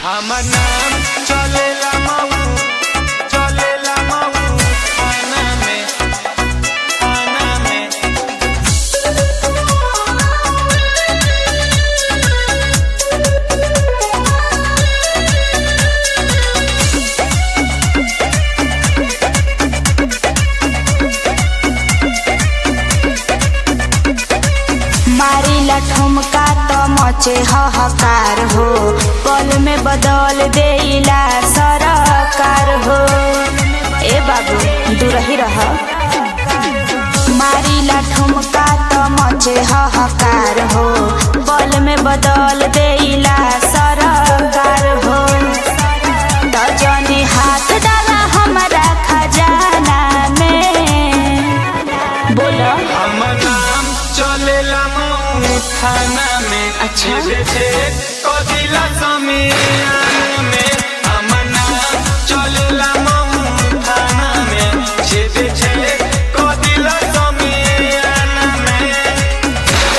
हमर नाम चलेला मऊ चलेला मऊ थाना में थाना में मारिला ठुमका त मचे हहकार हो पल में बदल देला सरकार हो ए बाबू दूरही रह मारिला ठुमका त मचे हहकार हो पल में बदल देला सरकार हो त जनी हाथ डाला हमारा खजाना में बोलो हमर नाम चलेला मऊ थाना में अच्छा। छेद छेद कदिला समियाना में हमर नाम चलेला मऊ थाना में छेद छेद कदिला समियाना में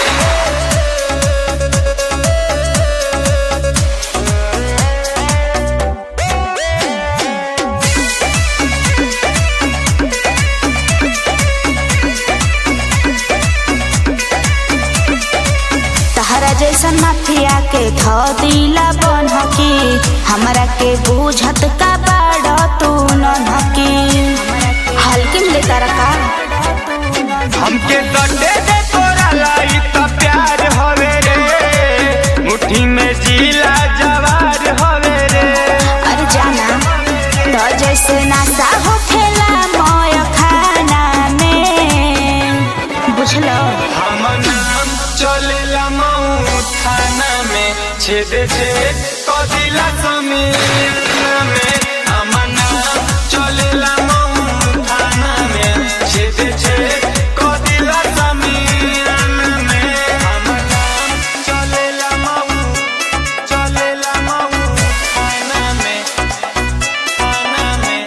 तहरा जैसन माफिया के ध दिला बनहकी हमरा के बुझत का बाड़ तू ननहकी हल्की में ले तारा का हमके सटे दे तोरा लाई त प्यार हवे रे मुट्ठी में जिला जवार हवे रे अरे जाना तो जैसे नासा हो खेला मोय खाना में बुझलो हमर नाम चलेला मऊ थाना में छेद छेद कदिला समियाना में हमर नाम चलेला मऊ थाना में छेद छेद कदिला समियाना में हमर नाम चलेला मऊ चलेला मऊ थाना में थाना में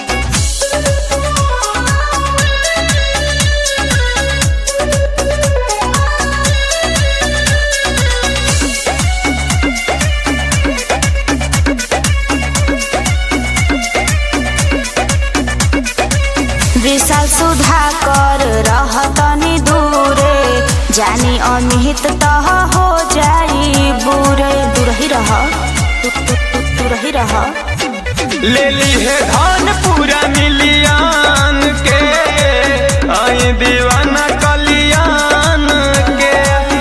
विशाल सुधा कर रहतनी दूरे जानी अनिहित तह हो जाई बुरे दूरही रह दूरही रह ले ली है धन पूरा मिलियन के आई दीवाना कलियान के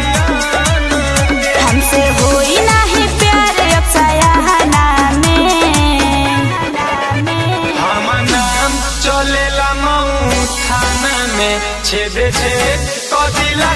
हमसे होई नाही प्यार अब सयाहना में हम नाम चलेला मऊ थाना में छेद छेद कदिला